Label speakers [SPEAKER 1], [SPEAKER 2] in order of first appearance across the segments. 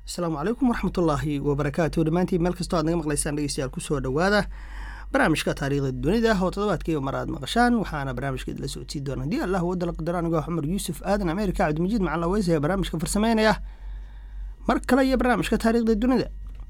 [SPEAKER 1] asalaamu calaykum waraxmatullaahi wabarakaatu dhammaantiin meel kastoo aad naga maqlaysaan dhegeystayaal kusoo dhowaada barnaamijka taariikhda dunida oo toddobaadkiiba mar aad maqashaan waxaana barnaamijka idila socodsiin doona haddii allah wadala qadaro anigoo cumar yuusuf aadan ameerika cabdimajiid macalin aweys ee barnaamijka farsameynaya mar kale iyo barnaamijka taariikhda dunida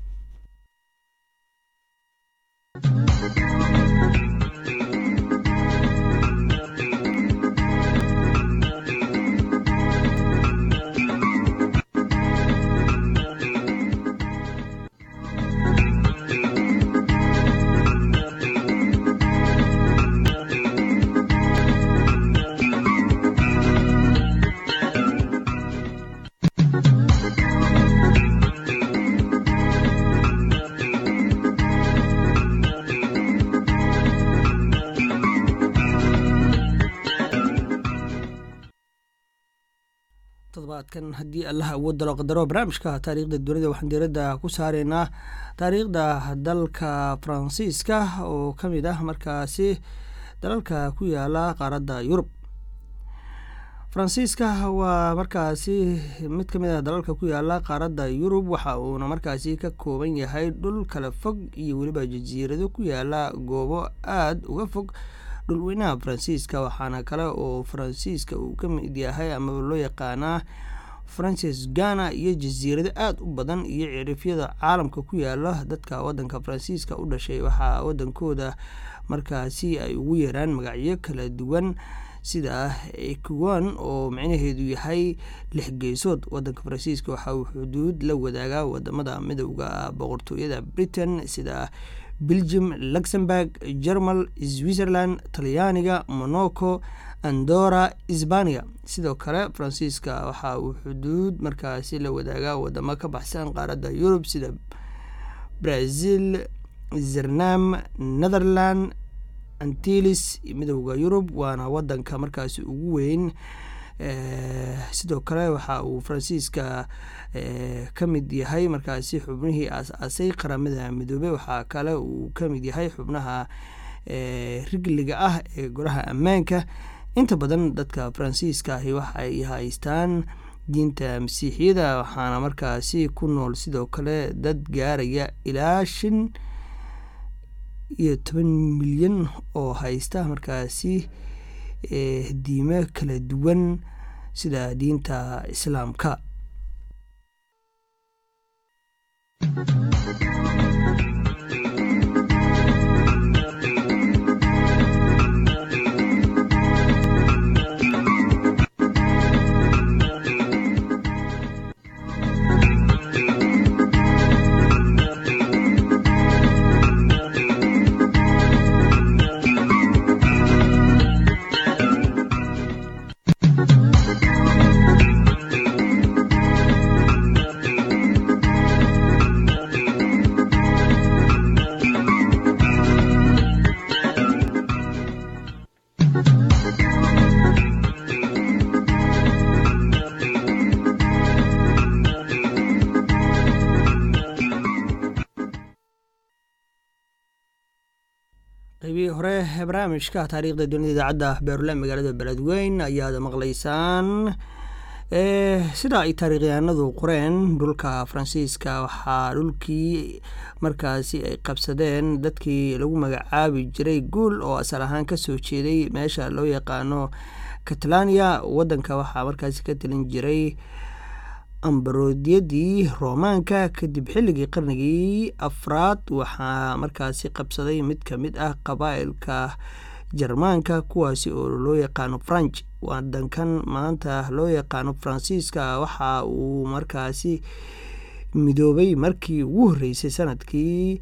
[SPEAKER 1] todobaadkan haddii allah awoodalo qadaro barnaamijka taariikhda dunida waxaan diiradda ku saareynaa taariikhda dalka faransiiska oo ka mid ah markaasi dalalka ku yaala qaaradda yurub faransiiska waa markaasi mid ka mid ah dalalka ku yaala qaaradda yurub waxa uuna markaasi ka kooban yahay dhul kala fog iyo weliba jasiirado ku yaala goobo aada uga fog dhulweynaha faransiiska waxaana kale oo faransiiska uu ka mid yahay amaba loo yaqaanaa francis gana iyo jasiirado aada u badan iyo cirifyada caalamka ku yaala dadka wadanka faransiiska u dhashay waxaa wadankooda markaasi ay ugu yeeraan magacyo kala duwan sida ecuwan oo micnaheedu yahay lix geesood wadanka faransiiska waxa uu xuduud la wadaagaa wadamada midowda boqortooyada britain sida belgium luxemburg jermal switzerland talyaaniga monaco andora sbaniya sidoo kale faransiiska waxa uu xuduud markaasi la wadaagaa wadamo ka baxsan qaaradda yurub sida brazil zernam netherland antilis midowda yurub waana wadanka markaasi ugu weyn sidoo kale waxa uu faransiiska ka mid yahay markaasi xubnihii aas-aasay qaramada midoobey waxaa kale uu ka mid yahay xubnaha rigliga ah ee golaha ammaanka inta badan dadka faransiiska ahi waxay haystaan diinta masiixiyada waxaana markaasi ku nool sidoo kale dad gaaraya ilaa shan iyo toban milyan oo haysta markaasi diimo kala duwan sida diinta islaamka qaybihii hore ee barnaamijka taariikhda dunida idaacadda beerule magaalada beledweyn ayaad maqlaysaan sida ay taariikhyahanadu qoreen dhulka faransiiska waxaa dhulkii markaasi ay qabsadeen dadkii lagu magacaabi jiray guul oo asal ahaan kasoo jeeday meesha loo yaqaano catalania wadanka waxaa markaasi ka talin jiray ambaroodiyadii roomaanka kadib xilligii qarnigii afraad waxaa markaasi qabsaday mid ka mid ah qabaa'ilka jarmaanka kuwaasi oo loo yaqaano franch wadankan maanta loo yaqaano faransiiska waxa uu markaasi midoobay markii ugu horreysay sanadkii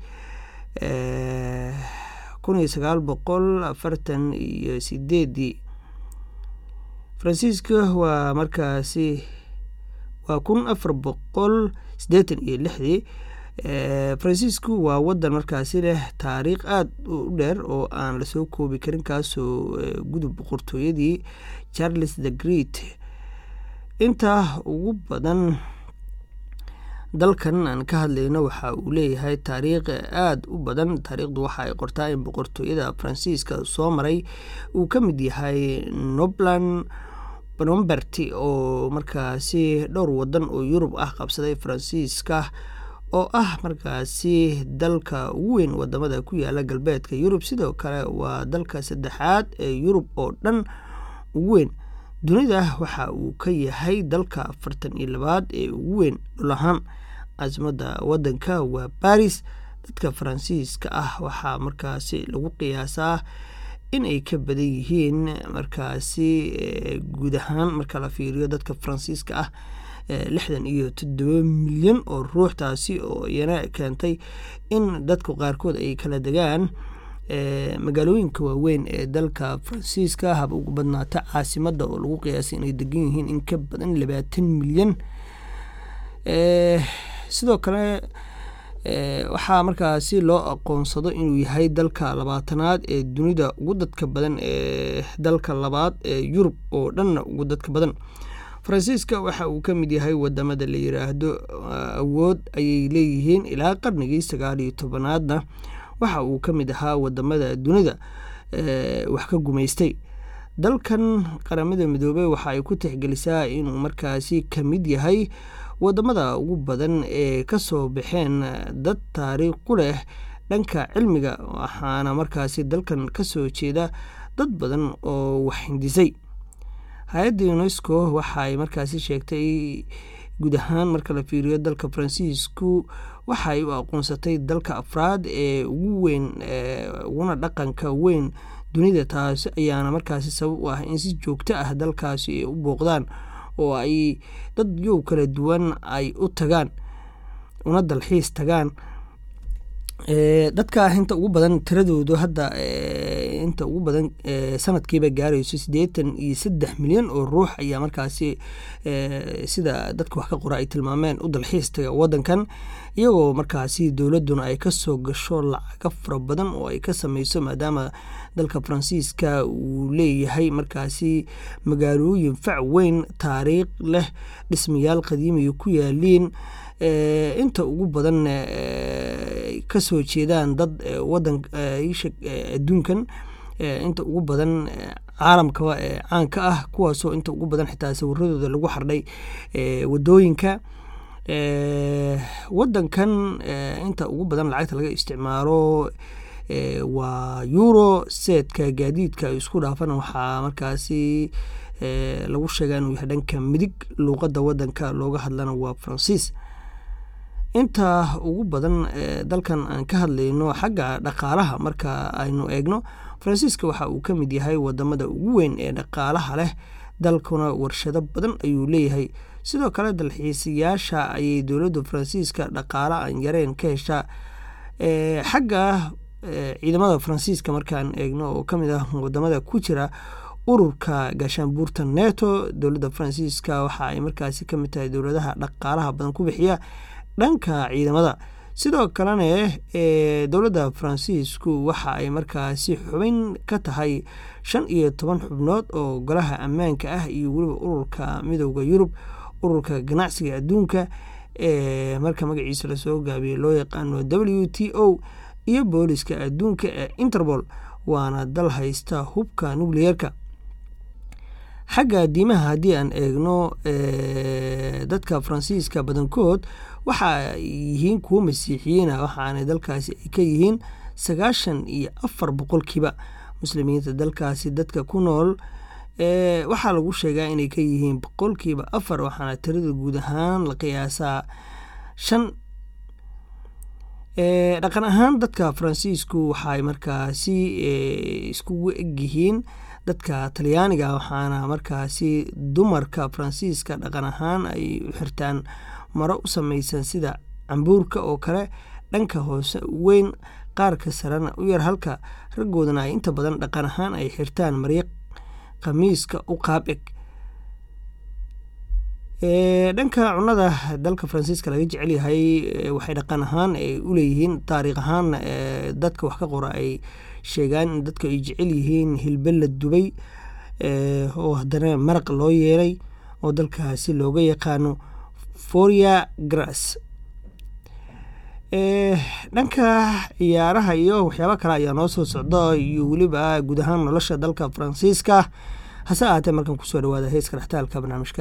[SPEAKER 1] kun iyo sagaal boqol afartan iyo sideedii faransiiska waa markaasi waa kun afar boqol siddeetan iyo lixdii faransiisku waa wadan markaasi leh taariikh aada u dheer oo aan lasoo koobi karin kaasoo gudub boqortooyadii charles the great intaa ugu badan dalkan aan ka hadlayno waxa uu leeyahay taariikh aada u badan taariikhdu waxa ay qortaa in boqortooyada faransiiska soo maray uu ka mid yahay nobland bromberty oo markaasi dhowr wadan oo yurub ah qabsaday faransiiska oo ah markaasi dalka ugu weyn wadamada ku yaala galbeedka yurub sidoo kale waa dalka saddexaad ee yurub oo dhan ugu weyn dunida waxa uu ka yahay dalka afartan iyo labaad ee ugu weyn dhul ahaan caasimada wadanka waa baris dadka faransiiska ah waxaa markaasi lagu qiyaasaa in ay ka badan yihiin markaasi guud ahaan marka la fiiriyo dadka faransiiska ah lixdan iyo toddoba milyan oo ruux taasi oo iyana keentay in dadku qaarkood ay kala degaan magaalooyinka waaweyn ee dalka faransiiska haba ugu badnaata caasimada oo lagu qiyaasay inay degan yihiin in ka badan labaatan milyan sidoo kale waxaa markaasi loo aqoonsado inuu yahay dalka labaatanaad ee dunida ugu dadka badan ee dalka labaad ee yurub oo dhanna ugu dadka badan faransiiska waxa uu ka mid yahay wadamada la yiraahdo awood ayay leeyihiin ilaa qarnigii sagaal iyo tobanaadna waxa uu ka mid ahaa wadamada dunida wax ka gumaystay dalkan qaramada midoobey waxa ay ku tixgelisaa inuu markaasi ka mid yahay wadamada ugu badan ee kasoo baxeen dad taariikh ku leh dhanka cilmiga waxaana markaasi dalkan kasoo jeeda dad badan oo wax hindisay hay-adda unesco waxaay markaasi sheegtay guud ahaan marka la fiiriyo dalka faransiisku waxaay u aqoonsatay dalka afraad ee ugu weyn uguna dhaqanka weyn dunida taasi ayaana markaasi sabab u ah in si joogto ah dalkaasi ay u booqdaan oo ay dad yow kala duwan ay u tagaan una dalxiis tagaan dadka inta ugu badan tiradoodu hadda inta ugu badan sanadkiiba gaarayso siddeetan iyo saddex milyan oo ruux ayaa markaasi sida dadka wax ka qora ay tilmaameen u dalxiis taga wadankan iyagoo markaasi dowladuna ay kasoo gasho lacaga fara badan oo ay ka sameyso maadaama dalka faransiiska uu leeyahay markaasi magaalooyin fac weyn taariikh leh dhismayaal qadiimiya ku yaaliin inta ugu badan kasoo jeedaan dad wadan adduunkan inta ugu badan caalamka caanka ah kuwaasoo inta ugu badan xitaa sawiradooda lagu xardhay wadooyinka wadankan inta ugu badan lacagta laga isticmaalo waa euro seedka gaadiidka isku dhaafan waxaa markaasi lagu sheegaa inuu yahay dhanka midig luuqada wadanka looga hadlana waa faransiis inta ugu badan dalkan aan ka hadlayno xagga dhaqaalaha marka aynu eegno faransiiska waxa uu ka mid yahay wadamada ugu weyn ee dhaqaalaha leh dalkuna warshado badan ayuu leeyahay sidoo kale dalxiisayaasha ayay dowladda faransiiska dhaqaale aan yareyn ka heshaa xagga ciidamada faransiiska markaan eegno oo kamid ah wadamada ku jira ururka gaashaanbuurta neto dowladda faransiiska waxa ay markaasi kamid tahay dowladaha dhaqaalaha badan ku bixiya dhanka ciidamada sidoo kalena dowladda faransiisku waxa ay markaasi xubin ka tahay shan iyo toban xubnood oo golaha ammaanka ah iyo weliba ururka midooda yurub ururka ganacsiga adduunka ee marka magaciisa lasoo gaabiyey loo yaqaano w t o iyo booliska adduunka ee interpol waana dal haysta hubka nucleerka xagga diimaha haddii aan eegno dadka faransiiska badankood waxa ay yihiin kuwo masiixiyiina waxaana dalkaasi ay ka yihiin sagaashan iyo afar boqolkiiba muslimiinta dalkaasi dadka ku nool waxaa lagu sheegaa inay ka yihiin boqolkiiba afar waxaana tirada guud ahaan la qiyaasaa shan dhaqan ahaan dadka faransiisku waxaay markaasi iskugu egyihiin dadka talyaaniga waxaana markaasi dumarka faransiiska dhaqan ahaan ay u xirtaan maro u sameysan sida cambuurka oo kale dhanka hoose weyn qaarka sarena u yar halka raggoodana ay inta badan dhaqan ahaan ay xirtaan maryo khamiiska u qaab eg dhanka cunada dalka faransiiska laga jecel yahay waxay dhaqan ahaan ay uleeyihiin taariikh ahaan dadka wax ka qora ay sheegaan in dadka ay jecel yihiin hilbe la dubay oo haddana maraq loo yeelay oo dalkaasi looga yaqaano foria grass dhanka ciyaaraha iyo waxyaabo kale ayaa noo soo socda iyo weliba guud ahaan nolosha dalka faransiiska hase ahaatee markan kusoo dhawaada heeska dhextaalka barnaamijka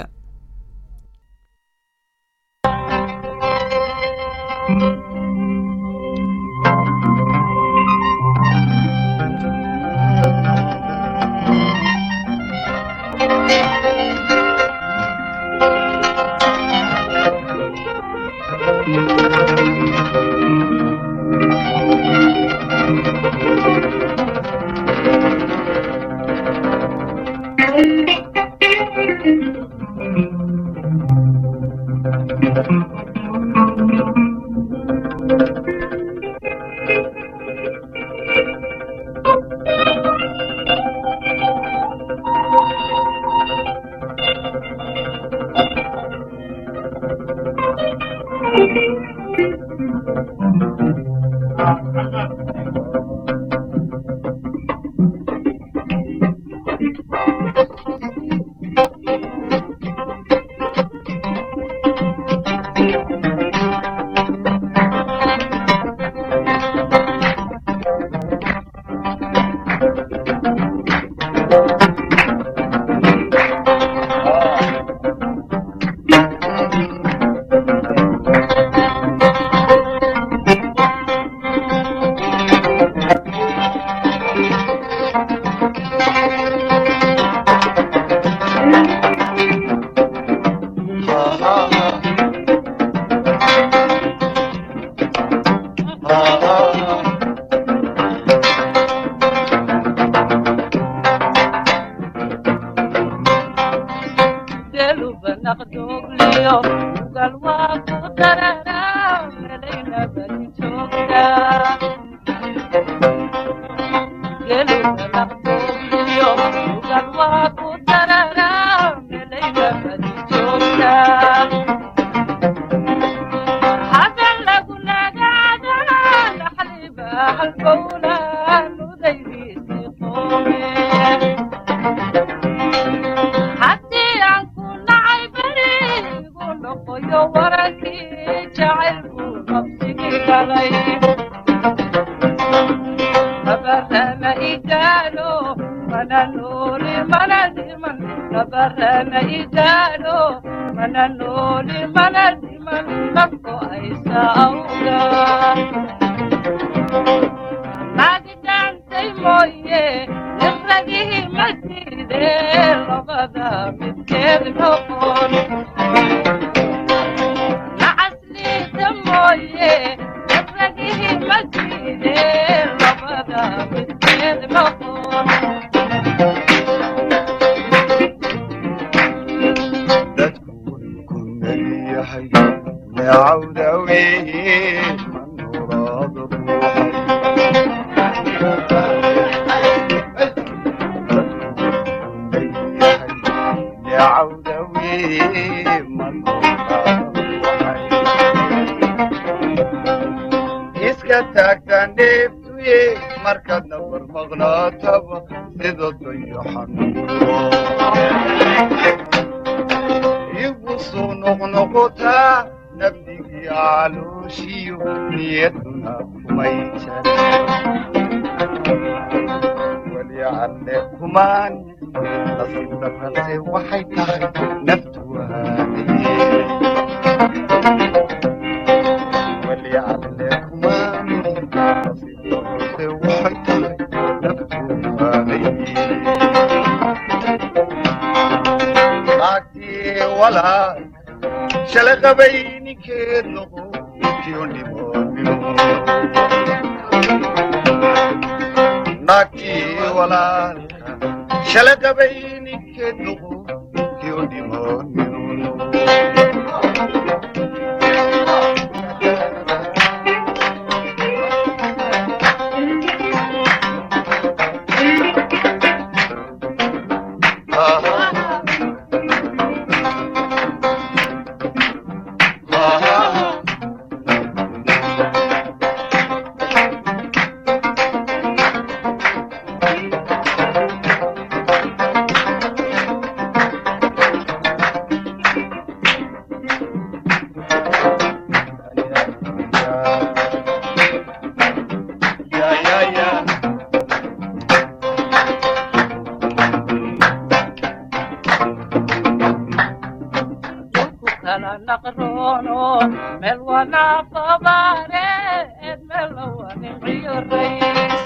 [SPEAKER 2] kala naqroono meel wanaafabareed meel lawaniciyo rays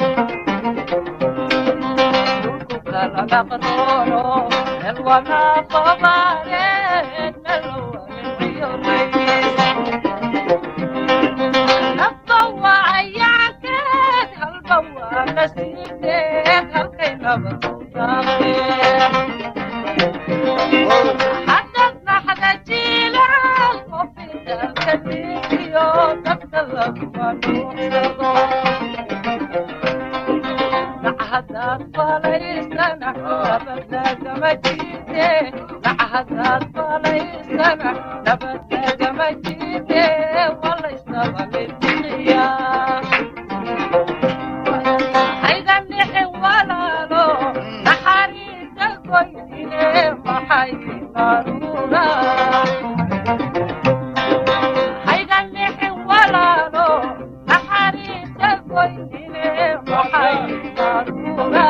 [SPEAKER 2] dhulku kala naqroono meel wanaafabareed meel lawaniciyo rays nafba waa ayaankeed halba waa nasiibkeed halkay nabadu daaqeen حدد نحن جيلان وفينا كثيريو تتكلم ونوصلو نعهدات فليسنا نبدا جمجيتي نعهدات فليسنا نبدا جمجيتي والله يستغل الدنيا haygan dhixin walaalo naxariista goynine maxay naruura haygan dhixin walaalo naxariista goynine maxay naruura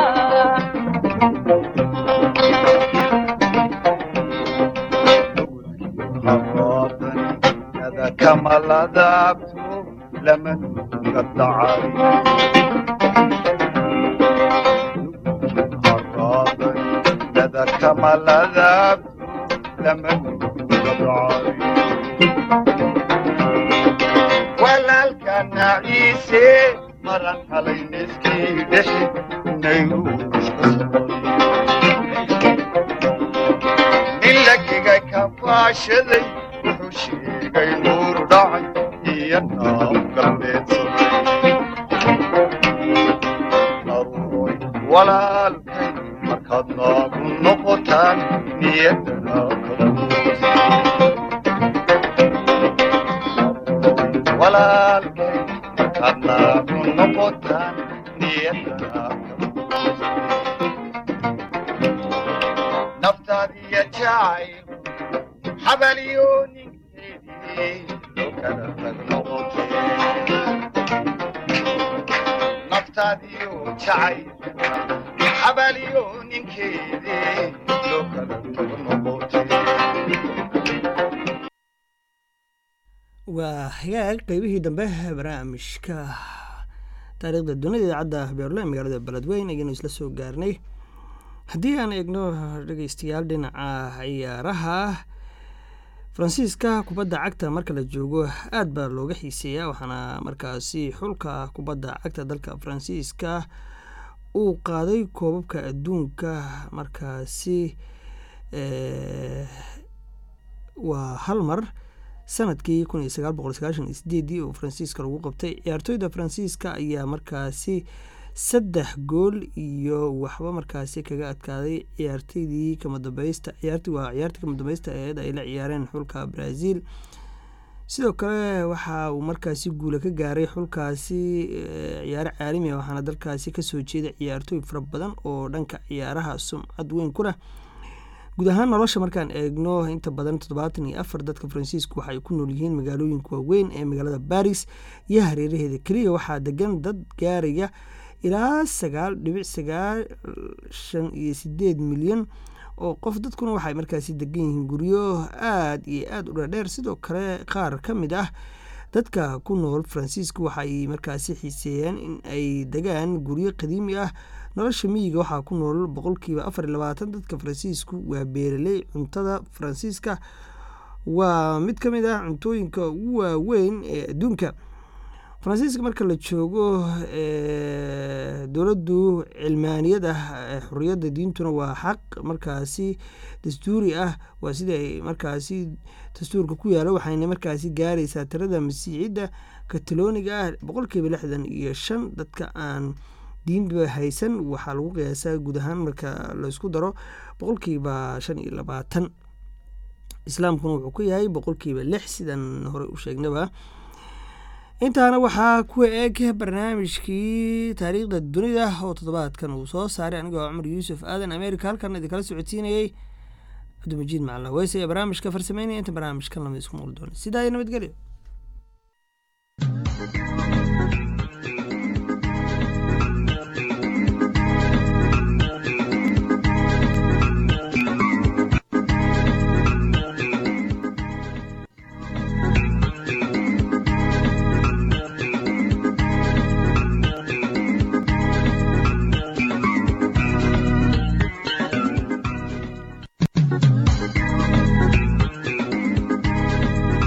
[SPEAKER 3] هذا كما لذبت لمن قد عاري هذا كما لذبت لمن قد عاري ولا كان عيسى مرن علي مسكي دحي نيروش ilagiga ka faashaday wuxuu sheegay nuur dhacay iyo naab galbeedsaday aruuroy walaalkay markaad naagu noqotaan niyadana walaalkay markaad naagu noqotaan niyadana naftaadiya jacayl xabalyooninkeedii loo kala tag noqotee naftaadiyo jacayl xabalyooninkeedii loo kala tag noqotee
[SPEAKER 1] waa hagaag qeybihii dambe barnaamijka taariikhda dunida idaacadda beerle magaalada beledweyn ayaynu isla soo gaarnay haddii aan eegno dhegeystayaal dhinaca ciyaaraha faransiiska kubadda cagta marka la joogo aad baa looga xiiseeyaa waxaana markaasi xulka kubadda cagta dalka faransiiska uu qaaday koobabka adduunka markaasi waa hal mar sanadkii kun iyo sagaal boqol sagaashan iyo sideedii oo faransiiska lagu qabtay ciyaartooyda faransiiska ayaa markaasi saddex gool iyo waxba markaasi kaga adkaaday ciyaartoydii kamadambeysta ciyaartii waa ciyaartii kamadambeysta eed ay la ciyaareen xulka brazil sidoo kale waxa uu markaasi guula ka gaaray xulkaasi ciyaaro caalami ah waxaana dalkaasi kasoo jeeda ciyaartooy fara badan oo dhanka ciyaaraha sumcad weyn ku leh guud ahaan nolosha markaan eegno inta badan toddobaatan iyo afar dadka faransiisku waxaay ku nool yihiin magaalooyinka waaweyn ee magaalada baris iyo hareeraheeda keliya waxaa degan dad gaaraya ilaa sagaal dhibic sagaashan iyo sideed milyan oo qof dadkuna waxay markaasi degan yihiin guryo aada iyo aada u dhadheer sidoo kale qaar ka mid ah dadka ku nool faransiiska waxaay markaasi xiiseeyaan in ay degaan guryo qadiimi ah nolosha miyiga waxaa ku nool boqolkiiba afar iyo labaatan dadka faransiisku waa beeraley cuntada faransiiska waa mid ka mid ah cuntooyinka ugu waaweyn ee adduunka faransiiska marka la joogo dowladdu cilmaaniyad ah xoriyadda diintuna waa xaq markaasi dastuuri ah waa sida ay markaasi dastuurka ku yaala waxayna markaasi gaaraysaa tirada masiixidda katalooniga ah boqolkiiba lixdan iyo shan dadka aan diinba haysan waxaa lagu qiyaasaa guud ahaan marka laysku daro boqolkiiba shan iyo labaatan islaamkuna wuxuu ku yahay boqolkiiba lix sidan horey u sheegnaba intaana waxaa ku eeg barnaamijkii taariikhda dunida oo toddobaadkan uu soo saaray anigoo cumar yuusuf aadan america halkan idinkala socodsiinayey cabdimajiid macalin weyse ee barnaamijka farsameynaya inta barnaamijkan lamid isku muqli doona sidaa iyo nabadgelyo